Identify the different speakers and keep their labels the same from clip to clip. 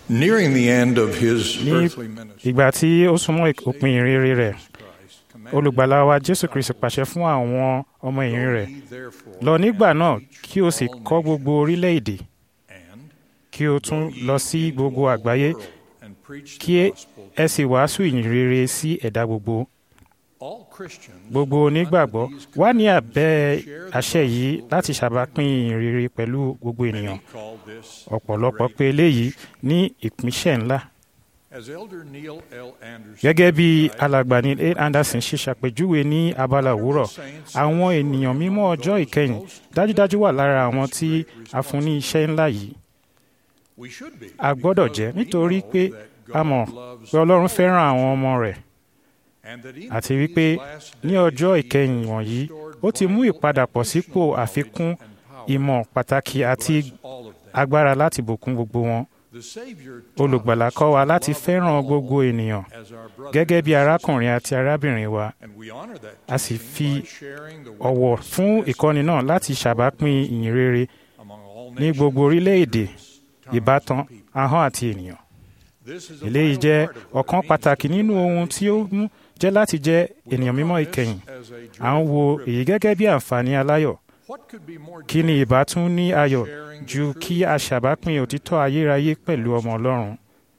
Speaker 1: Nearing the end of his
Speaker 2: ní
Speaker 1: earthly ministry,
Speaker 2: ìgbà tí ó súnmọ́ òpin ìrere rẹ̀
Speaker 1: Christ commanded
Speaker 2: olùgbàlà wa jésù kristu pàṣẹ fún àwọn ọmọ ẹ̀yìn rẹ̀
Speaker 1: ye therefore
Speaker 2: lọ nígbà
Speaker 1: and
Speaker 2: náà
Speaker 1: teach
Speaker 2: kí o sì
Speaker 1: all
Speaker 2: kọ́ gbogbo orílẹ̀-èdè
Speaker 1: and
Speaker 2: kí o tún lọ sí gbogbo àgbáyé
Speaker 1: and preach
Speaker 2: kí
Speaker 1: the gospel
Speaker 2: ẹ sì wàásù ìyìn rere sí ẹ̀dá gbogbo
Speaker 1: all Christians
Speaker 2: gbogbo onígbàgbọ́
Speaker 1: under these
Speaker 2: wà ní abẹ́
Speaker 1: share the
Speaker 2: àṣẹ yìí
Speaker 1: gospel
Speaker 2: láti ṣàbápín ìyìn rere pẹ̀lú gbogbo ènìyàn
Speaker 1: Many call this
Speaker 2: ọ̀pọ̀lọpọ̀
Speaker 1: great.
Speaker 2: pé eléyìí ní ìpínṣẹ̀ ńlá
Speaker 1: As Elder Neil L. Anderson
Speaker 2: gẹ́gẹ́ bí
Speaker 1: described,
Speaker 2: alàgbà ní A. Anderson ṣe ṣàpèjúwe ní abala òwúrọ̀ àwọn ènìyàn mímọ́ ọjọ́ ìkẹyìn dájúdájú wà lára àwọn tí a fún ní iṣẹ́ ńlá yìí
Speaker 1: we should be,
Speaker 2: a gbọ́dọ̀
Speaker 1: because
Speaker 2: jẹ́
Speaker 1: we
Speaker 2: nítorí
Speaker 1: know
Speaker 2: pé
Speaker 1: that
Speaker 2: a
Speaker 1: God
Speaker 2: mọ̀
Speaker 1: loves
Speaker 2: pé ọlọ́run
Speaker 1: all
Speaker 2: fẹ́ràn àwọn ọmọ rẹ̀
Speaker 1: and that in
Speaker 2: àti
Speaker 1: these
Speaker 2: wípé
Speaker 1: last
Speaker 2: ní
Speaker 1: days
Speaker 2: ọjọ́
Speaker 1: he
Speaker 2: ìkẹyìn
Speaker 1: has
Speaker 2: wọ̀nyí
Speaker 1: restored
Speaker 2: ó ti mú
Speaker 1: vital
Speaker 2: ìpadàbọ̀ sípò
Speaker 1: additional
Speaker 2: àfikún
Speaker 1: knowledge and power
Speaker 2: ìmọ̀ pàtàkì
Speaker 1: to
Speaker 2: àti
Speaker 1: bless all of them.
Speaker 2: agbára láti bùkún gbogbo wọn
Speaker 1: The Savior taught
Speaker 2: olùgbàlà
Speaker 1: us
Speaker 2: kọ́ wa
Speaker 1: to
Speaker 2: láti
Speaker 1: love
Speaker 2: fẹ́ràn
Speaker 1: all
Speaker 2: gbogbo ènìyàn
Speaker 1: as our brothers
Speaker 2: gẹ́gẹ́ bí
Speaker 1: and
Speaker 2: arákùnrin
Speaker 1: sisters.
Speaker 2: àti arábìnrin wa
Speaker 1: And we honor that
Speaker 2: a sì
Speaker 1: teaching
Speaker 2: fi
Speaker 1: by sharing the
Speaker 2: ọ̀wọ̀
Speaker 1: witness
Speaker 2: fún
Speaker 1: message
Speaker 2: ìkọ́ni náà láti ṣàbápín ìyìn rere
Speaker 1: among all
Speaker 2: ní
Speaker 1: nations,
Speaker 2: gbogbo orílẹ̀-èdè
Speaker 1: tongues, and
Speaker 2: ìbátan
Speaker 1: people.
Speaker 2: ahọ́n àti ènìyàn
Speaker 1: This is a
Speaker 2: eléyìí
Speaker 1: vital
Speaker 2: jẹ́
Speaker 1: part of what
Speaker 2: ọ̀kan
Speaker 1: it means
Speaker 2: pàtàkì
Speaker 1: to
Speaker 2: nínú
Speaker 1: be
Speaker 2: ohun tí ó mú jẹ́ láti jẹ́
Speaker 1: We
Speaker 2: ènìyàn
Speaker 1: look
Speaker 2: mímọ́
Speaker 1: on this
Speaker 2: ìkẹyìn
Speaker 1: as a
Speaker 2: à ń wo
Speaker 1: joyful
Speaker 2: èyí
Speaker 1: privilege.
Speaker 2: gẹ́gẹ́ bí àǹfààní aláyọ̀
Speaker 1: What could be more
Speaker 2: kí ni
Speaker 1: joyful
Speaker 2: ìbá tún ní ayọ̀
Speaker 1: sharing the
Speaker 2: ju
Speaker 1: truth
Speaker 2: kí a ṣàbápín òtítọ́ ayérayé pẹ̀lú ọmọ ọlọ́run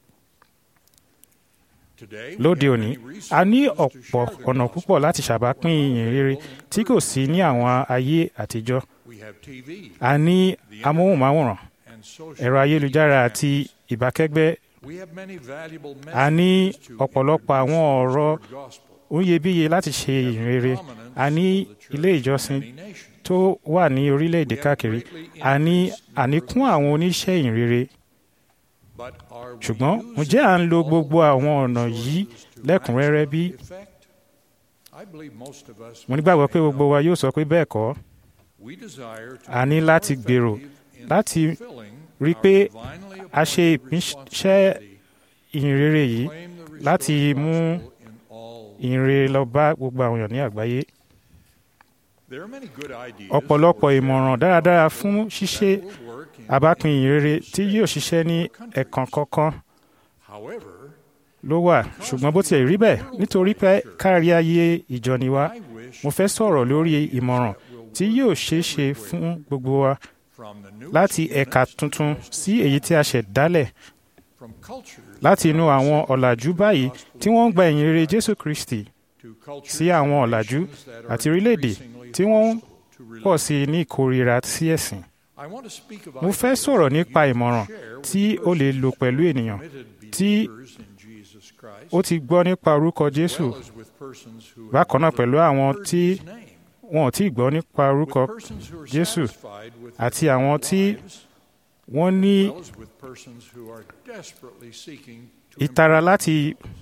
Speaker 1: today?
Speaker 2: lóde
Speaker 1: we have
Speaker 2: òní
Speaker 1: many
Speaker 2: a ní
Speaker 1: resources to
Speaker 2: ọ̀pọ̀
Speaker 1: share the
Speaker 2: ọ̀nà
Speaker 1: gospel.
Speaker 2: púpọ̀ láti ṣàbápín ìyìn rere tí kò sí ní àwọn ayé àtijọ́
Speaker 1: We have TV
Speaker 2: a ní amóhùnmáwòrán
Speaker 1: and social
Speaker 2: ẹ̀rọ ayélujára
Speaker 1: media
Speaker 2: àti
Speaker 1: channels.
Speaker 2: ìbákẹ́gbẹ́
Speaker 1: We have many valuable
Speaker 2: a ní
Speaker 1: messages to
Speaker 2: ọ̀pọ̀lọpọ̀
Speaker 1: introduce
Speaker 2: àwọn
Speaker 1: the
Speaker 2: ọ̀rọ̀
Speaker 1: gospel.
Speaker 2: oyebíye láti ṣe
Speaker 1: We have
Speaker 2: ìyìn rere
Speaker 1: prominence
Speaker 2: a ní
Speaker 1: of the church
Speaker 2: ilé
Speaker 1: in
Speaker 2: ìjọsìn
Speaker 1: many nations.
Speaker 2: tó wà ní orílẹ̀-èdè
Speaker 1: We have
Speaker 2: káàkiri
Speaker 1: greatly
Speaker 2: a ní
Speaker 1: increased
Speaker 2: àníkún
Speaker 1: numbers,
Speaker 2: àwọn oníṣẹ́ ìyìn rere
Speaker 1: but are we
Speaker 2: ṣùgbọ́n
Speaker 1: using
Speaker 2: ǹjẹ́ à ń lo
Speaker 1: all
Speaker 2: gbogbo àwọn ọ̀nà
Speaker 1: resources
Speaker 2: yìí
Speaker 1: to
Speaker 2: lẹ́kùnrẹ́rẹ́ bí?
Speaker 1: maximum effect? I believe most of us
Speaker 2: mo
Speaker 1: would
Speaker 2: nígbàgbọ́
Speaker 1: say
Speaker 2: pé gbogbo
Speaker 1: no.
Speaker 2: wa yóò sọ pé bẹ́ẹ̀ kọ́
Speaker 1: We desire to
Speaker 2: a ní
Speaker 1: be more
Speaker 2: láti gbèrò
Speaker 1: effective in
Speaker 2: láti
Speaker 1: fulfilling
Speaker 2: rí
Speaker 1: our
Speaker 2: pé
Speaker 1: divinely
Speaker 2: a ṣe
Speaker 1: appointed
Speaker 2: ìpínṣẹ́
Speaker 1: responsibility
Speaker 2: ìyìn rere
Speaker 1: to
Speaker 2: yìí
Speaker 1: claim the
Speaker 2: láti
Speaker 1: restored
Speaker 2: mú
Speaker 1: gospel in all
Speaker 2: ìyìn rere lọ bá gbogbo àwọn èèyàn ní àgbáyé
Speaker 1: There are many good ideas
Speaker 2: ọ̀pọ̀lọpọ̀
Speaker 1: for
Speaker 2: ìmọ̀ràn
Speaker 1: sharing the
Speaker 2: dáradára
Speaker 1: gospel
Speaker 2: fún
Speaker 1: that
Speaker 2: ṣíṣe
Speaker 1: will work in
Speaker 2: àbápín
Speaker 1: any
Speaker 2: ìyìn rere
Speaker 1: given
Speaker 2: tí yóò ṣiṣẹ́ ní ẹ̀kan kọ̀ọ̀kan
Speaker 1: However,
Speaker 2: ló wà ṣùgbọ́n bó tiẹ̀ rí bẹ́ẹ̀ nítorí pé kárí ayé ìjọ ni wá
Speaker 1: I wish
Speaker 2: mo fẹ́ sọ̀rọ̀ lórí ìmọ̀ràn
Speaker 1: that will
Speaker 2: tí
Speaker 1: work
Speaker 2: yóò ṣeé ṣe
Speaker 1: everywhere,
Speaker 2: fún gbogbo wa
Speaker 1: from the newest
Speaker 2: láti ẹ̀ka
Speaker 1: units
Speaker 2: tuntun sí èyí tí a ṣẹ̀ dálẹ̀
Speaker 1: from cultures
Speaker 2: láti inú àwọn ọ̀làjú báyìí tí wọ́n ń gba ìyìn rere Jésù Kristi
Speaker 1: to cultures
Speaker 2: sí àwọn
Speaker 1: and
Speaker 2: ọ̀làjú
Speaker 1: nations that are
Speaker 2: àti orílẹ̀-èdè
Speaker 1: increasingly
Speaker 2: tí wọ́n ń
Speaker 1: hostile to
Speaker 2: pọ̀
Speaker 1: religion.
Speaker 2: sí i ní ìkórira sí ẹ̀sìn.
Speaker 1: I want to speak of
Speaker 2: Mo fẹ́
Speaker 1: ideas
Speaker 2: sọ̀rọ̀
Speaker 1: that
Speaker 2: nípa
Speaker 1: you
Speaker 2: ìmọ̀ràn
Speaker 1: can share with
Speaker 2: tí o lè lò pẹ̀lú ènìyàn
Speaker 1: committed
Speaker 2: tí
Speaker 1: believers in Jesus Christ,
Speaker 2: ó ti gbọ́ nípa orúkọ
Speaker 1: as
Speaker 2: Jésù
Speaker 1: well as with persons who have
Speaker 2: bákan náà
Speaker 1: never
Speaker 2: pẹ̀lú àwọn
Speaker 1: heard
Speaker 2: tí
Speaker 1: his name,
Speaker 2: wọn ò tí ì gbọ́ nípa orúkọ
Speaker 1: with persons who are
Speaker 2: Jésù
Speaker 1: satisfied with their
Speaker 2: àti àwọn tí
Speaker 1: lives,
Speaker 2: wọ́n ní
Speaker 1: as well as with persons who are desperately seeking to
Speaker 2: ìtara
Speaker 1: improve
Speaker 2: láti
Speaker 1: themselves.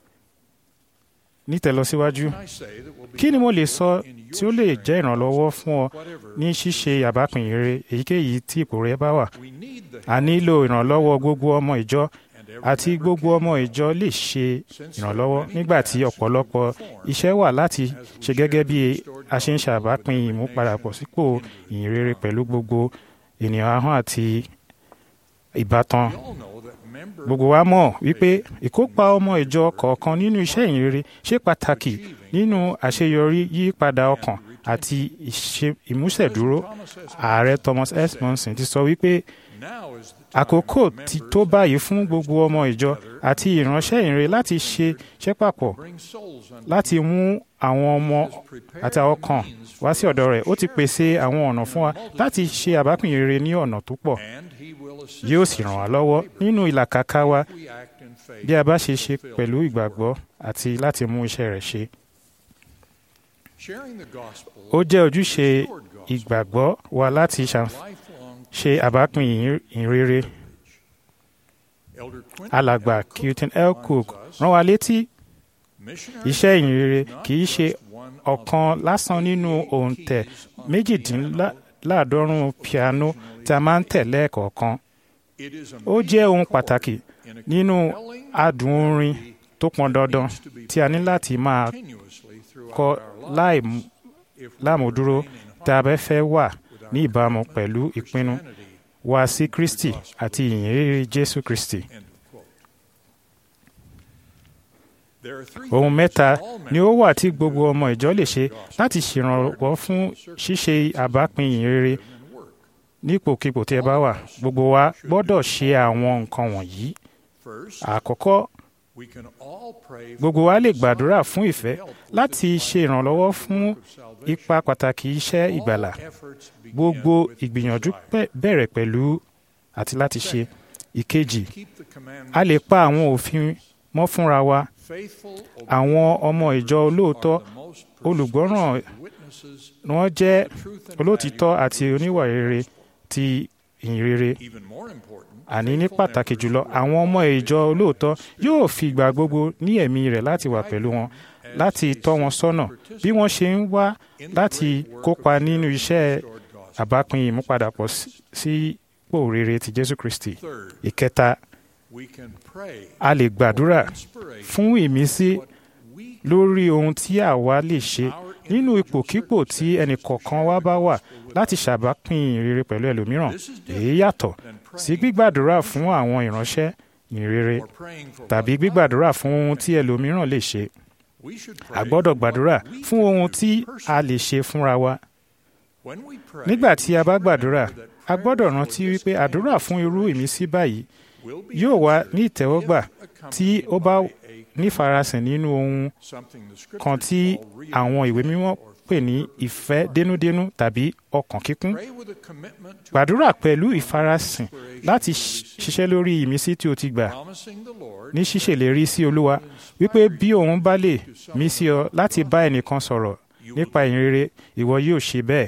Speaker 2: nítẹ̀lọ́síwájú.
Speaker 1: Can I say that will be
Speaker 2: Kí ni mo lè
Speaker 1: helpful
Speaker 2: sọ
Speaker 1: in your
Speaker 2: tí ó lè
Speaker 1: sharing
Speaker 2: jẹ́ ìrànlọ́wọ́
Speaker 1: the
Speaker 2: fún ọ
Speaker 1: gospel, whatever
Speaker 2: ní ṣíṣe àbápín rere èyíkéyìí tí ipò rẹ bá wà?
Speaker 1: we need the
Speaker 2: A
Speaker 1: help
Speaker 2: nílò ìrànlọ́wọ́ gbogbo ọmọ ìjọ
Speaker 1: and every
Speaker 2: àti
Speaker 1: member
Speaker 2: gbogbo
Speaker 1: can
Speaker 2: ọmọ ìjọ lè ṣe
Speaker 1: since
Speaker 2: ìrànlọ́wọ́
Speaker 1: there are many
Speaker 2: nígbà tí
Speaker 1: tasks
Speaker 2: ọ̀pọ̀lọpọ̀
Speaker 1: to perform
Speaker 2: iṣẹ́ wà láti
Speaker 1: as we
Speaker 2: ṣe gẹ́gẹ́
Speaker 1: share
Speaker 2: bí
Speaker 1: the restored
Speaker 2: a ṣe ń
Speaker 1: gospel
Speaker 2: ṣàbápín
Speaker 1: with every
Speaker 2: ìmúpadàbọ̀
Speaker 1: nation
Speaker 2: sípò
Speaker 1: and
Speaker 2: ìyìn rere
Speaker 1: tongue.
Speaker 2: pẹ̀lú gbogbo ènìyàn ahọ́n àti ìbátan.
Speaker 1: We all know that members
Speaker 2: Gbogbo wa mọ̀ wípé ìkópa ọmọ ìjọ kọ̀ọ̀kan nínú iṣẹ́ ìyìn rere ṣe pàtàkì nínú àṣeyọrí yípadà ọkàn àti ìṣe- ìmúṣẹ̀dúró. Ààrẹ Thomas S. Monson ti sọ wípé
Speaker 1: now is the time
Speaker 2: àkókò
Speaker 1: for
Speaker 2: ti
Speaker 1: members
Speaker 2: tó báyìí fún gbogbo ọmọ ìjọ àti ìránṣẹ́ ìrere láti ṣe iṣẹ́ papọ̀
Speaker 1: to bring souls unto
Speaker 2: láti mú àwọn ọmọ
Speaker 1: He has prepared
Speaker 2: àti àwọn
Speaker 1: the
Speaker 2: kan
Speaker 1: means
Speaker 2: wá
Speaker 1: for
Speaker 2: sí ọ̀dọ̀
Speaker 1: us
Speaker 2: rẹ̀
Speaker 1: to
Speaker 2: ó ti
Speaker 1: share
Speaker 2: pèsè
Speaker 1: the
Speaker 2: àwọn
Speaker 1: gospel
Speaker 2: ọ̀nà fún wa
Speaker 1: in a multitude
Speaker 2: láti ṣe àbápín rere ní ọ̀nà tó pọ̀
Speaker 1: and he will assist
Speaker 2: yóò
Speaker 1: us
Speaker 2: sì ràn wá
Speaker 1: in
Speaker 2: lọ́wọ́
Speaker 1: our labor
Speaker 2: nínú ìlàkàkà wa
Speaker 1: if we act in faith
Speaker 2: bí a bá
Speaker 1: to
Speaker 2: ṣe ṣe
Speaker 1: fulfill
Speaker 2: pẹ̀lú
Speaker 1: his
Speaker 2: ìgbàgbọ́
Speaker 1: work.
Speaker 2: àti láti mú iṣẹ́ rẹ̀ ṣe.
Speaker 1: Sharing the gospel
Speaker 2: ó jẹ́ ojúṣe
Speaker 1: is restored gospel,
Speaker 2: ìgbàgbọ́ wa láti ṣàn-
Speaker 1: lifelong
Speaker 2: ṣe àbápín ìyìn- ìyìn rere.
Speaker 1: Elder Quinton
Speaker 2: alàgbà
Speaker 1: L. Cook
Speaker 2: Quinton L. Cook
Speaker 1: reminds us,
Speaker 2: rán wa létí
Speaker 1: missionary
Speaker 2: iṣẹ́ ìyìn rere
Speaker 1: is not
Speaker 2: kì í ṣe
Speaker 1: just one of
Speaker 2: ọ̀kan
Speaker 1: the
Speaker 2: lásán nínú
Speaker 1: 88
Speaker 2: òǹtẹ̀
Speaker 1: keys on the piano.
Speaker 2: méjìdínláàádọ́rùn-ún piano tí a máa ń tẹ̀ lẹ́ẹ̀kọ̀ọ̀kan.
Speaker 1: It is a
Speaker 2: Ó jẹ́ ohun
Speaker 1: major chord
Speaker 2: pàtàkì
Speaker 1: in a
Speaker 2: nínú
Speaker 1: compelling
Speaker 2: adùn orin
Speaker 1: melody
Speaker 2: tó pọn dandan
Speaker 1: needs to be
Speaker 2: tí a ní
Speaker 1: played
Speaker 2: láti máa
Speaker 1: continuously throughout
Speaker 2: kọ
Speaker 1: our
Speaker 2: láì
Speaker 1: lives if we
Speaker 2: lámùdúró
Speaker 1: remain in
Speaker 2: tá a bá fẹ́ wà
Speaker 1: with our
Speaker 2: ní ìbámu
Speaker 1: commitment
Speaker 2: pẹ̀lú
Speaker 1: to
Speaker 2: ìpinnu
Speaker 1: Christianity.
Speaker 2: wa sí Kristi àti ìyìn rere Jésù Kristi.
Speaker 1: End of There are three
Speaker 2: ohun
Speaker 1: things
Speaker 2: mẹ́ta
Speaker 1: that all
Speaker 2: ni ó
Speaker 1: members
Speaker 2: wà tí gbogbo ọmọ ìjọ lè ṣe láti ṣèrànwọ́ fún ṣíṣe àbápín ìyìn rere
Speaker 1: and work.
Speaker 2: nípòkípò tí ẹ bá wà gbogbo wa gbọ́dọ̀ ṣe àwọn nǹkan wọ̀nyí
Speaker 1: First,
Speaker 2: àkọ́kọ́
Speaker 1: we can all pray for
Speaker 2: gbogbo wa lè gbàdúrà fún ìfẹ́
Speaker 1: help with
Speaker 2: láti
Speaker 1: this
Speaker 2: ṣe ìrànlọ́wọ́ fún
Speaker 1: work of salvation.
Speaker 2: ipa pàtàkì iṣẹ́ ìgbàlà
Speaker 1: All efforts begin
Speaker 2: gbogbo
Speaker 1: with
Speaker 2: ìgbìyànjú
Speaker 1: desire.
Speaker 2: pẹ- bẹ̀rẹ̀ pẹ̀lú àti láti ṣe ìkejì
Speaker 1: Keep the commandments
Speaker 2: a lè pa àwọn òfin mọ́ fúnra wa
Speaker 1: faithful,
Speaker 2: àwọn ọmọ ìjọ olóòótọ́
Speaker 1: are the most
Speaker 2: olùgbọ́ràn
Speaker 1: persuasive witnesses
Speaker 2: ni wọ́n jẹ́
Speaker 1: of the truth and
Speaker 2: olótìtọ́
Speaker 1: value
Speaker 2: àti oníwà rere ti ìyìn rere
Speaker 1: Even more important,
Speaker 2: àní ní
Speaker 1: faithful
Speaker 2: pàtàkì
Speaker 1: members
Speaker 2: jùlọ
Speaker 1: will
Speaker 2: àwọn ọmọ
Speaker 1: always
Speaker 2: ìjọ olóòótọ́ yóò fi ìgbà gbogbo ní ẹ̀mí rẹ̀ láti wà pẹ̀lú wọn
Speaker 1: as
Speaker 2: láti
Speaker 1: they
Speaker 2: tọ́ wọn
Speaker 1: seek
Speaker 2: sọ́nà
Speaker 1: to
Speaker 2: bí wọ́n ṣe ń wá
Speaker 1: in the
Speaker 2: láti
Speaker 1: great work
Speaker 2: kópa
Speaker 1: of
Speaker 2: nínú
Speaker 1: sharing
Speaker 2: iṣẹ́
Speaker 1: the restored gospel.
Speaker 2: àbápín ìmúpadàpọ̀ sí- sípò rere ti Jésù Kristi.
Speaker 1: Third,
Speaker 2: ìkẹta
Speaker 1: we can pray
Speaker 2: a lè gbàdúrà
Speaker 1: for inspiration
Speaker 2: fún ìmísí
Speaker 1: what we
Speaker 2: lórí ohun tí àwa lè ṣe nínú ipòkípò tí ẹnìkọ̀ọ̀kan wa bá wà láti ṣàbápín ìrere pẹ̀lú ẹlòmíràn
Speaker 1: This is
Speaker 2: èyí yàtọ̀
Speaker 1: than
Speaker 2: sí
Speaker 1: praying
Speaker 2: gbígbàdúrà fún àwọn ìránṣẹ́ ìrere
Speaker 1: or praying for
Speaker 2: tàbí
Speaker 1: what
Speaker 2: gbígbàdúrà fún ohun tí ẹlòmíràn lè ṣe
Speaker 1: we should
Speaker 2: a
Speaker 1: pray
Speaker 2: gbọ́dọ̀
Speaker 1: for
Speaker 2: gbàdúrà
Speaker 1: what we
Speaker 2: fún
Speaker 1: can
Speaker 2: ohun
Speaker 1: do
Speaker 2: tí a
Speaker 1: personally.
Speaker 2: lè ṣe fúnra wa
Speaker 1: When we pray,
Speaker 2: nígbà tí a bá
Speaker 1: we should
Speaker 2: gbàdúrà
Speaker 1: remember that
Speaker 2: a gbọ́dọ̀
Speaker 1: prayer
Speaker 2: rántí
Speaker 1: for this
Speaker 2: wípé
Speaker 1: kind
Speaker 2: àdúrà
Speaker 1: of
Speaker 2: fún irú
Speaker 1: inspiration
Speaker 2: ìmísí báyìí
Speaker 1: will be
Speaker 2: yóò wá
Speaker 1: answered
Speaker 2: ní ìtẹ́wọ́gbà
Speaker 1: if
Speaker 2: tí ó bá
Speaker 1: accompanied by a
Speaker 2: nífarasìn nínú ohun
Speaker 1: something the
Speaker 2: kan
Speaker 1: scriptures
Speaker 2: tí
Speaker 1: call real
Speaker 2: àwọn ìwé mímọ́
Speaker 1: or
Speaker 2: pè ní
Speaker 1: fervent
Speaker 2: ìfẹ́
Speaker 1: heart.
Speaker 2: dénúdénú tàbí ọkàn kíkún
Speaker 1: Pray with a commitment to
Speaker 2: gbàdúrà pẹ̀lú ìfarasìn
Speaker 1: inspiration
Speaker 2: láti
Speaker 1: you
Speaker 2: ṣ-
Speaker 1: receive,
Speaker 2: ṣiṣẹ́ lórí ìmísí tí o ti gbà
Speaker 1: promising the Lord
Speaker 2: ní ṣíṣèlérí sí olúwa wípé bí òun bá lè mí sí ọ láti bá ẹnìkan sọ̀rọ̀
Speaker 1: you will
Speaker 2: nípa ìyìn rere ìwọ yóò ṣe bẹ́ẹ̀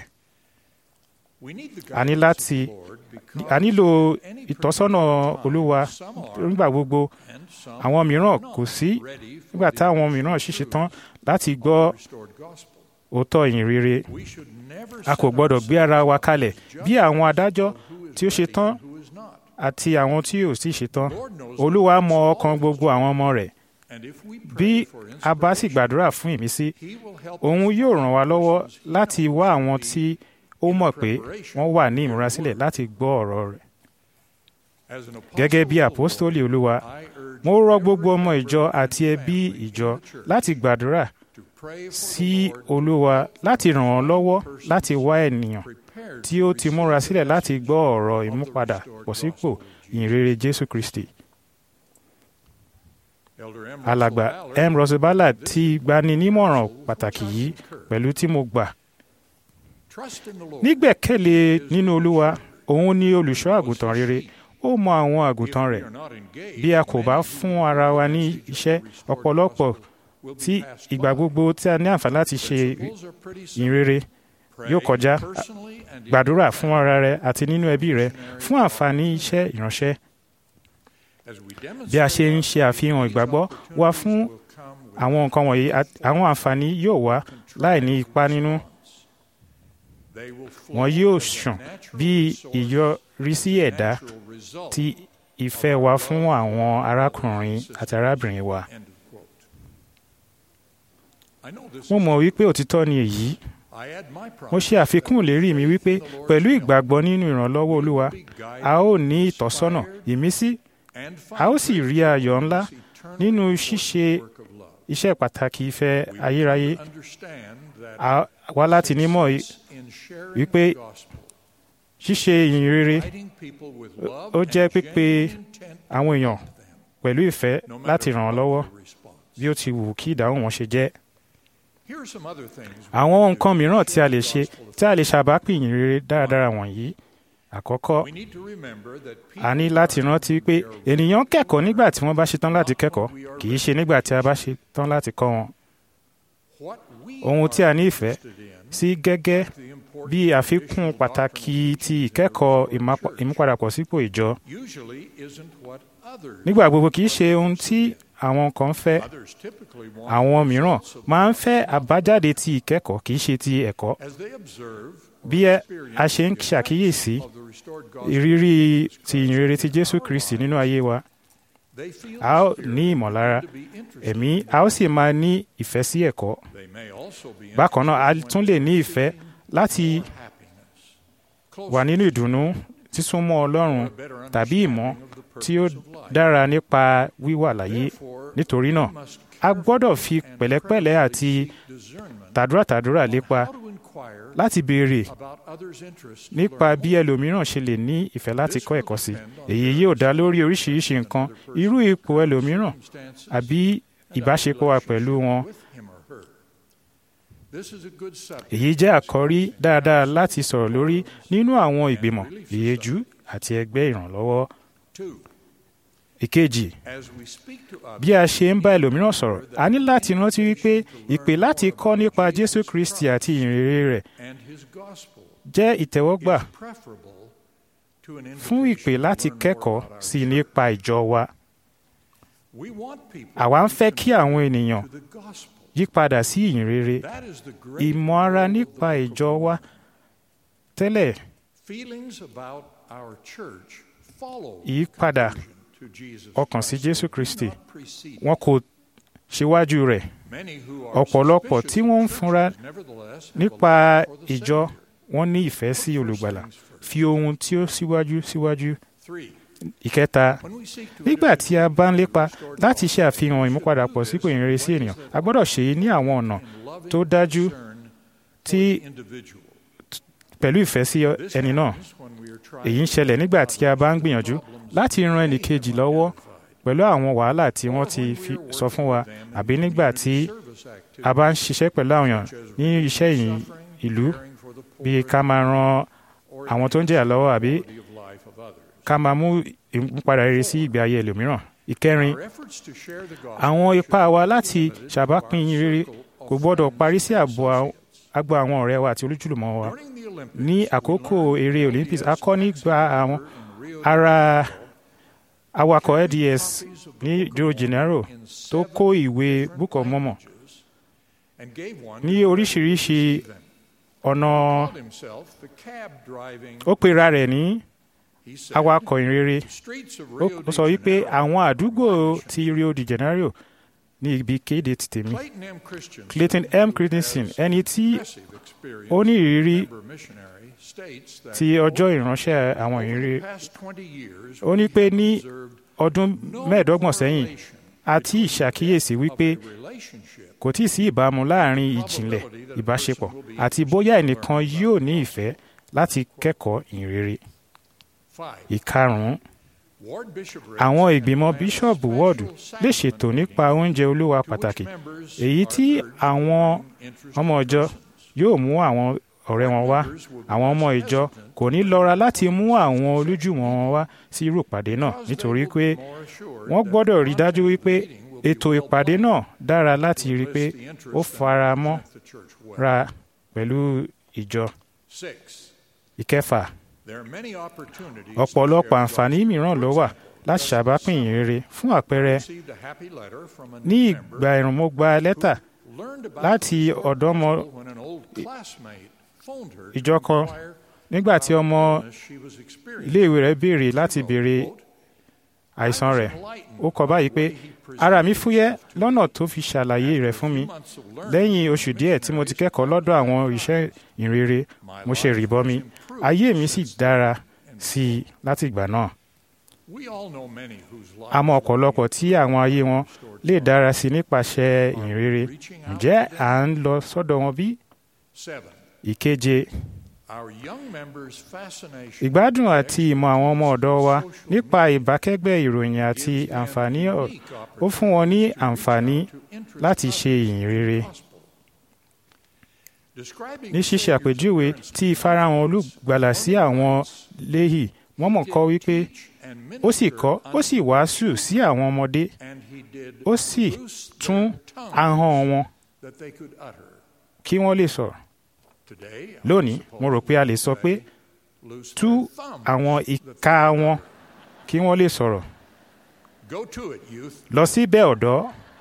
Speaker 1: We need the
Speaker 2: a ní
Speaker 1: guidance
Speaker 2: láti
Speaker 1: of the Lord because
Speaker 2: a nílò
Speaker 1: any
Speaker 2: ìtọ́sọ́nà
Speaker 1: particular time,
Speaker 2: olúwa
Speaker 1: some are
Speaker 2: nígbà gbogbo
Speaker 1: and some
Speaker 2: àwọn mìíràn
Speaker 1: are
Speaker 2: kò
Speaker 1: not
Speaker 2: sí
Speaker 1: ready for
Speaker 2: nígbà
Speaker 1: the
Speaker 2: táwọn
Speaker 1: initial
Speaker 2: mìíràn ṣiṣẹ́
Speaker 1: truth
Speaker 2: tán láti
Speaker 1: of
Speaker 2: gbọ́
Speaker 1: the restored gospel.
Speaker 2: òótọ́ ìyìn rere
Speaker 1: We should never
Speaker 2: a kò
Speaker 1: set
Speaker 2: gbọ́dọ̀ gbé ara wa
Speaker 1: ourselves
Speaker 2: kalẹ̀
Speaker 1: up
Speaker 2: bí
Speaker 1: as
Speaker 2: àwọn
Speaker 1: judges
Speaker 2: adájọ́
Speaker 1: of who is
Speaker 2: tí ó ṣe
Speaker 1: ready
Speaker 2: tán
Speaker 1: and who is not.
Speaker 2: àti àwọn tí ò sì ṣe tán
Speaker 1: Lord knows
Speaker 2: olúwa
Speaker 1: the
Speaker 2: mọ
Speaker 1: hearts of
Speaker 2: ọkàn
Speaker 1: all
Speaker 2: gbogbo àwọn ọmọ rẹ̀
Speaker 1: And if we
Speaker 2: bí
Speaker 1: pray for
Speaker 2: a bá sì
Speaker 1: inspiration,
Speaker 2: gbàdúrà fún ìmísí
Speaker 1: He will help
Speaker 2: òun
Speaker 1: us
Speaker 2: yóò
Speaker 1: find
Speaker 2: ràn wá lọ́wọ́
Speaker 1: persons he
Speaker 2: láti
Speaker 1: knows
Speaker 2: wá
Speaker 1: to
Speaker 2: àwọn
Speaker 1: be
Speaker 2: tí ó
Speaker 1: in
Speaker 2: mọ̀ pé
Speaker 1: preparation
Speaker 2: wọ́n wà
Speaker 1: for
Speaker 2: ní
Speaker 1: the
Speaker 2: ìmúrasílẹ̀
Speaker 1: word.
Speaker 2: láti gbọ́ ọ̀rọ̀ rẹ̀
Speaker 1: As an
Speaker 2: gẹ́gẹ́ bí
Speaker 1: apostle of the
Speaker 2: àpọ́stólì
Speaker 1: Lord,
Speaker 2: olúwa
Speaker 1: I urge
Speaker 2: mo rọ
Speaker 1: every
Speaker 2: gbogbo ọmọ
Speaker 1: member
Speaker 2: ìjọ
Speaker 1: and
Speaker 2: àti ẹbí
Speaker 1: family in
Speaker 2: ìjọ
Speaker 1: the church
Speaker 2: láti gbàdúrà
Speaker 1: to pray for
Speaker 2: sí
Speaker 1: the Lord
Speaker 2: olúwa láti ràn wọ́n lọ́wọ́
Speaker 1: persons
Speaker 2: láti wá ènìyàn
Speaker 1: prepared
Speaker 2: tí
Speaker 1: to
Speaker 2: ó ti múra
Speaker 1: receive
Speaker 2: sílẹ̀
Speaker 1: the
Speaker 2: láti
Speaker 1: message
Speaker 2: gbọ́ ọ̀rọ̀
Speaker 1: of the
Speaker 2: ìmúpadà
Speaker 1: restored
Speaker 2: pọ̀ sípò
Speaker 1: gospel of Jesus.
Speaker 2: ìyìnrere jésù kristi
Speaker 1: Elder M.
Speaker 2: alàgbà
Speaker 1: Russell Ballard
Speaker 2: m rosabala ti gbani nímọ̀ràn pàtàkì yìí pẹ̀lú tí mo gbà
Speaker 1: Trust in the Lord.
Speaker 2: nígbẹ̀kẹ̀lé nínú olúwa òun ni olùṣọ́ àgùntàn rere ó mọ àwọn àgùntàn
Speaker 1: If we
Speaker 2: rẹ̀
Speaker 1: are not engaged,
Speaker 2: bí a kò bá
Speaker 1: many
Speaker 2: fún
Speaker 1: who
Speaker 2: ara wa
Speaker 1: hear the
Speaker 2: ní
Speaker 1: message of
Speaker 2: iṣẹ́
Speaker 1: the restored
Speaker 2: ọ̀pọ̀lọpọ̀
Speaker 1: gospel will be
Speaker 2: tí
Speaker 1: passed
Speaker 2: ìgbà
Speaker 1: by.
Speaker 2: gbogbo tí a ní àǹfààní láti ṣe
Speaker 1: Principles are pretty simple.
Speaker 2: ìyìnrere
Speaker 1: Pray
Speaker 2: yóò kọjá
Speaker 1: personally and in
Speaker 2: gbàdúrà
Speaker 1: your
Speaker 2: fún
Speaker 1: family.
Speaker 2: ara rẹ àti nínú ẹbí rẹ fún àǹfààní iṣẹ́ ìránṣẹ́
Speaker 1: As we
Speaker 2: bí a ṣe ń ṣe
Speaker 1: demonstrate
Speaker 2: àfihàn
Speaker 1: these
Speaker 2: ìgbàgbọ́ wa
Speaker 1: opportunities
Speaker 2: fún
Speaker 1: will come with
Speaker 2: àwọn nǹkan wọ̀nyí at- àwọn àǹfààní yóò wá láì ní ipa nínú
Speaker 1: They will flow
Speaker 2: wọn yóò
Speaker 1: as a
Speaker 2: ṣàn
Speaker 1: natural
Speaker 2: bí
Speaker 1: resource,
Speaker 2: ìyọrísí ẹ̀dá
Speaker 1: natural result.
Speaker 2: ti ìfẹ́ wa fún àwọn arákùnrin àti arábìnrin wa.
Speaker 1: End of quote. I know this
Speaker 2: mo
Speaker 1: is-
Speaker 2: mọ̀ wípé òtítọ́ ni èyí
Speaker 1: I add my promise
Speaker 2: mo ṣe àfikún ìlérí mi wípé pẹ̀lú ìgbàgbọ́ nínú ìrànlọ́wọ́ olúwa a ó ní ìtọ́sọ́nà ìmísí
Speaker 1: and
Speaker 2: a ó sì rí ayọ̀ ńlá
Speaker 1: eternal
Speaker 2: nínú ṣíṣe
Speaker 1: work of love.
Speaker 2: iṣẹ́ pàtàkì ìfẹ́
Speaker 1: We
Speaker 2: ayérayé
Speaker 1: understand that
Speaker 2: a wá láti nímọ̀ yìí
Speaker 1: in sharing
Speaker 2: wípé
Speaker 1: the gospel,
Speaker 2: ṣíṣe ìyìn rere
Speaker 1: guiding people with love
Speaker 2: ó jẹ́
Speaker 1: and
Speaker 2: pípe
Speaker 1: genuine intent
Speaker 2: àwọn èèyàn
Speaker 1: to them,
Speaker 2: pẹ̀lú ìfẹ́
Speaker 1: no matter
Speaker 2: láti ràn án
Speaker 1: what
Speaker 2: lọ́wọ́
Speaker 1: their response.
Speaker 2: bí ó ti wù kí ìdáhùn wọn ṣe jẹ́.
Speaker 1: Here are some other things we
Speaker 2: àwọn
Speaker 1: can do
Speaker 2: nǹkan
Speaker 1: to
Speaker 2: mìíràn tí a
Speaker 1: share
Speaker 2: lè
Speaker 1: the
Speaker 2: ṣe
Speaker 1: gospel
Speaker 2: tí a lè ṣàbápìn ìyìn rere dáradára wọ̀nyí. àkọ́kọ́
Speaker 1: We need to remember that
Speaker 2: a ní
Speaker 1: people
Speaker 2: láti
Speaker 1: learn
Speaker 2: rántí pé
Speaker 1: when they are
Speaker 2: ènìyàn kẹ́kọ̀ọ́ nígbà tí wọ́n bá ṣetán láti kẹ́kọ̀ọ́ kì í ṣe nígbà tí a bá ṣetán láti kọ́ wọn.
Speaker 1: what we
Speaker 2: ohun tí a
Speaker 1: are
Speaker 2: ní ìfẹ́
Speaker 1: interested in,
Speaker 2: sí gẹ́gẹ́
Speaker 1: the important
Speaker 2: bí àfikún
Speaker 1: additional
Speaker 2: pàtàkì
Speaker 1: doctrine
Speaker 2: ti
Speaker 1: of
Speaker 2: ìkẹ́kọ̀ọ́
Speaker 1: the
Speaker 2: ìmápa-
Speaker 1: church
Speaker 2: ìmúpadàpọ̀ sípò ìjọ
Speaker 1: usually isn't what others
Speaker 2: nígbà gbogbo kì í ṣe ohun tí àwọn kan fẹ́
Speaker 1: Others typically want
Speaker 2: àwọn
Speaker 1: the
Speaker 2: mìíràn
Speaker 1: results of
Speaker 2: máa ń fẹ́ àbájáde ti ìkẹ́kọ̀ọ́ kì í ṣe ti ẹ̀kọ́
Speaker 1: as they observe or
Speaker 2: bí ẹ-
Speaker 1: experience
Speaker 2: a ṣe ń
Speaker 1: the effects
Speaker 2: ṣàkíyèsí
Speaker 1: of the restored gospel
Speaker 2: ìrírí
Speaker 1: of Jesus
Speaker 2: ti
Speaker 1: Christ
Speaker 2: ìyìnrere ti
Speaker 1: in
Speaker 2: jésù
Speaker 1: our
Speaker 2: kristi
Speaker 1: lives,
Speaker 2: nínú ayé wa
Speaker 1: they feel
Speaker 2: a ó
Speaker 1: spirit
Speaker 2: ní ìmọ̀lára
Speaker 1: to be interested
Speaker 2: ẹ̀mí
Speaker 1: in
Speaker 2: a ó sì máa ní ìfẹ́ sí ẹ̀kọ́
Speaker 1: They may also be
Speaker 2: bákan náà a
Speaker 1: interested
Speaker 2: tún
Speaker 1: when
Speaker 2: lè ní ìfẹ́
Speaker 1: seeking
Speaker 2: láti
Speaker 1: more happiness,
Speaker 2: wà
Speaker 1: closeness,
Speaker 2: nínú ìdùnnú sísúnmọ́ ọlọ́run
Speaker 1: or a better
Speaker 2: tàbí ìmọ̀
Speaker 1: understanding of the
Speaker 2: tí ó
Speaker 1: purpose of life.
Speaker 2: dára nípa wíwà láyé
Speaker 1: Therefore,
Speaker 2: nítorí náà
Speaker 1: we must
Speaker 2: a gbọ́dọ̀ fi pẹ̀lẹ́pẹ̀lẹ́ àti tàdúràtàdúrà lépa láti béèrè nípa bí ẹlòmíràn ṣe lè ní ìfẹ́ láti kọ́ ẹ̀kọ́ sí èyí yóò dá lórí oríṣiríṣi nǹkan irú ipò ẹlòmíràn àbí ìbáṣepọ̀ wa pẹ̀lú wọn. èyí jẹ́ àkọ́rí dáadáa láti sọ̀rọ̀ lórí nínú àwọn ìgbìmọ̀ ìyẹ́jú àti ẹgbẹ́ ìrànlọ́wọ́. ìkejì bí a ṣe ń bá ẹlòmíràn sọ̀rọ̀ a ní láti rántí wípé ìpè láti kọ́ nípa Jésù Kristi àti ìrere rẹ̀ jẹ́ ìtẹ́wọ́gbà fún ìpè láti kẹ́kọ̀ọ́ sí nípa ìjọ wa. àwa ń fẹ́ kí àwọn ènìyàn yí padà sí ìyìnrere ìmọ̀ ara nípa ìjọ wa tẹ́lẹ̀ ìyípadà ọkàn sí Jésù Kristi wọn kò ṣíwájú rẹ̀ ọ̀pọ̀lọpọ̀ tí wọ́n ń fúnra nípa ìjọ wọn ní ìfẹ́ sí olùgbàlà fi ohun tí ó síwájú síwájú ìkẹta nígbà tí a bá ń lépa láti ṣe àfihàn ìmúpadàpọ̀ sípò ìrere sí ènìyàn a gbọ́dọ̀ ṣe é ní àwọn ọ̀nà tó dájú tí pẹ̀lú ìfẹ́ sí ẹni náà èyí ń ṣẹlẹ̀ nígbà tí a bá ń gbìyànjú láti ran ẹnì kejì lọ́wọ́ pẹ̀lú àwọn wàhálà tí wọ́n ti fi sọ fún wa àbí nígbà tí a bá ń ṣiṣẹ́ pẹ̀lú àwọn èèyàn ní iṣẹ́ ìyìn ìlú bíi ká máa ran àwọn tó ń jẹ̀yà lọ́wọ́ àbí ká máa mú ìmúpadà rere sí ìgbé ayé ẹlòmíràn. ìkẹrin àwọn ipá wa láti ṣàbápín rere kò gbọ́dọ̀ parí sí ààbò agbo àwọn ọ̀rẹ́ wa àti olójúlùmọ̀ wa. ní àkókò eré Olympics a kọ́ nígbà àwọn ara awakọ̀ LDS ní Rio de Janeiro tó kó ìwé Book of Mormon ní oríṣiríṣi ọ̀nà ó pera rẹ̀ ní awakọ̀ ìrere ó sọ wípé àwọn àdúgbò ti Rio de Janeiro ní ibi kéde ti tèmi Clayton M. Christensen ẹni tí ó ní ìrírí ti ọjọ́ ìránṣẹ́ àwọn ìrere ó ní pé ní ọdún mẹ́ẹ̀ẹ́dọ́gbọ̀n sẹ́yìn a ti ṣàkíyèsí wípé kò tí ì sí ìbámu láàrin ìjìnlẹ̀ ìbáṣepọ̀ àti bóyá ẹnìkan yóò ní ìfẹ́ láti kẹ́kọ̀ọ́ ìrere. ìkarùn-ún àwọn ìgbìmọ̀ bíṣọ̀bù wọ́ọ̀dù lè ṣètò nípa oúnjẹ olúwa pàtàkì èyí tí àwọn ọmọ ìjọ yóò mú àwọn ọ̀rẹ́ wọn wá àwọn ọmọ ìjọ kò ní lọ́ra láti mú àwọn olójúmọ̀ wọn wá sí irú ìpàdé náà nítorí pé wọ́n gbọ́dọ̀ rí dájú wípé ètò ìpàdé náà dára láti rí pé ó fara mọ́ ra pẹ̀lú ìjọ. ìkẹfà ọ̀pọ̀lọpọ̀ àǹfààní mìíràn ló wà láti ṣàbápìn ìrere fún àpẹẹrẹ ní ìgbà ẹ̀rùn mo gba lẹ́tà láti ọ̀dọ́mọ ìjọ kan nígbà tí ọmọ iléèwé rẹ̀ béèrè láti béèrè àìsàn rẹ̀ ó kọ báyìí pé ara mi fúyẹ́ lọ́nà tó fi ṣàlàyé rẹ̀ fún mi lẹ́yìn oṣù díẹ̀ tí mo ti kẹ́kọ̀ọ́ lọ́dọ̀ àwọn iṣẹ́ ìrere mo ṣe rìbọmi ayé mi sì dára sí i láti ìgbà náà a mọ̀ ọ̀pọ̀lọpọ̀ tí àwọn ayé wọn lè dára sí i nípasẹ̀ ìrere ǹjẹ́ à ń lọ sọ́dọ̀ wọn bí? ìkeje ìgbádùn àti ìmọ̀ àwọn ọmọ ọ̀dọ́ wa nípa ìbákẹ́gbẹ́ ìròyìn àti àǹfààní ó fún wọn ní àǹfààní láti ṣe ìyìn rere. ní ṣíṣe àpèjúwe tí ìfarahàn olùgbàlà sí àwọn léhì wọ́n mọ̀ kọ́ wípé ó sì kọ́ ó sì wàásù sí àwọn ọmọdé ó sì tún ahọ́n wọn kí wọ́n lè sọ̀rọ̀ lónìí mo rò pé a lè sọ pé tú àwọn ìka wọn kí wọ́n lè sọ̀rọ̀ lọ síbẹ̀ ọ̀dọ́.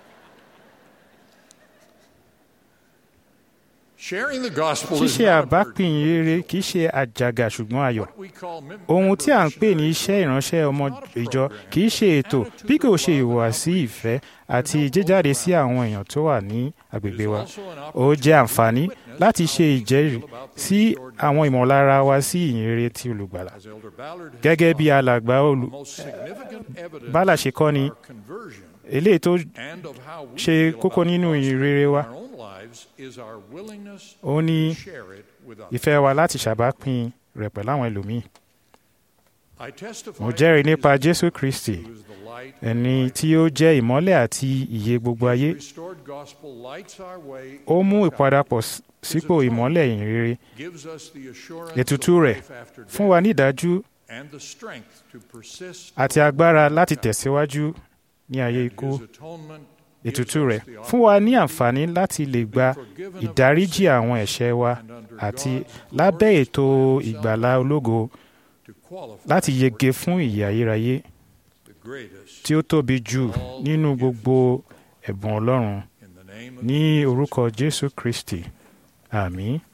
Speaker 2: ṣíṣe àbápìn rere kì í ṣe àjàgà ṣùgbọ́n ayọ̀ ohun tí à ń pè ní iṣẹ́ ìránṣẹ́ ọmọ ìjọ kì í ṣe ètò bí kò ṣe ìhùwàsí ìfẹ́ àti jíjáde sí àwọn èèyàn tó wà ní agbègbè wa ó jẹ́ àǹfààní láti ṣe ìjẹ́rìí sí àwọn ìmọ̀lára wa sí ìyìnrere ti olùgbàlà
Speaker 1: As Elder Ballard has
Speaker 2: gẹ́gẹ́ bí
Speaker 1: taught,
Speaker 2: alàgbà olù
Speaker 1: the most significant evidence
Speaker 2: Bálà ṣe kọ́ ni
Speaker 1: of our conversion
Speaker 2: eléyìí tó
Speaker 1: and of how we
Speaker 2: ṣe
Speaker 1: feel
Speaker 2: kókó
Speaker 1: about
Speaker 2: nínú
Speaker 1: the gospel
Speaker 2: ìrere wa
Speaker 1: in our own lives is our willingness
Speaker 2: ó ní
Speaker 1: to share it with others.
Speaker 2: ìfẹ́ wa láti ṣàbápín rẹ̀ pẹ̀lú àwọn ẹlòmíì
Speaker 1: I testify
Speaker 2: mo jẹ́rìí
Speaker 1: that
Speaker 2: nípa
Speaker 1: Jesus
Speaker 2: Jésù Kristi
Speaker 1: who is the light
Speaker 2: ẹni tí ó jẹ́ ìmọ́lẹ̀ àti ìyè gbogbo ayé
Speaker 1: restored gospel lights our way
Speaker 2: ó mú
Speaker 1: into
Speaker 2: ìpadàpọ̀ s- sípò ìmọ́lẹ̀ ìyìnrere
Speaker 1: gives us the assurance
Speaker 2: ètùtù
Speaker 1: of
Speaker 2: rẹ̀
Speaker 1: life after
Speaker 2: fún wa
Speaker 1: death
Speaker 2: ní ìdájú
Speaker 1: and the strength to persist
Speaker 2: àti agbára láti tẹ̀síwájú ní ayé ikú
Speaker 1: His atonement gives
Speaker 2: ètùtù
Speaker 1: us
Speaker 2: rẹ̀
Speaker 1: the
Speaker 2: fún wa ní
Speaker 1: opportunity
Speaker 2: àǹfààní láti lè gba
Speaker 1: to be forgiven of our
Speaker 2: ìdáríjì
Speaker 1: sins
Speaker 2: àwọn ẹ̀ṣẹ̀ wa
Speaker 1: and under
Speaker 2: àti
Speaker 1: God's
Speaker 2: lábẹ́
Speaker 1: glorious
Speaker 2: ètò
Speaker 1: plan of
Speaker 2: ìgbàlá
Speaker 1: salvation
Speaker 2: ológo
Speaker 1: to qualify
Speaker 2: láti
Speaker 1: for
Speaker 2: yege fún ìyè ayérayé
Speaker 1: the greatest
Speaker 2: tí ó tóbi jù nínú gbogbo ẹ̀bùn Ọlọ́run
Speaker 1: in the name of
Speaker 2: ní orúkọ Jésù Kristi àmín.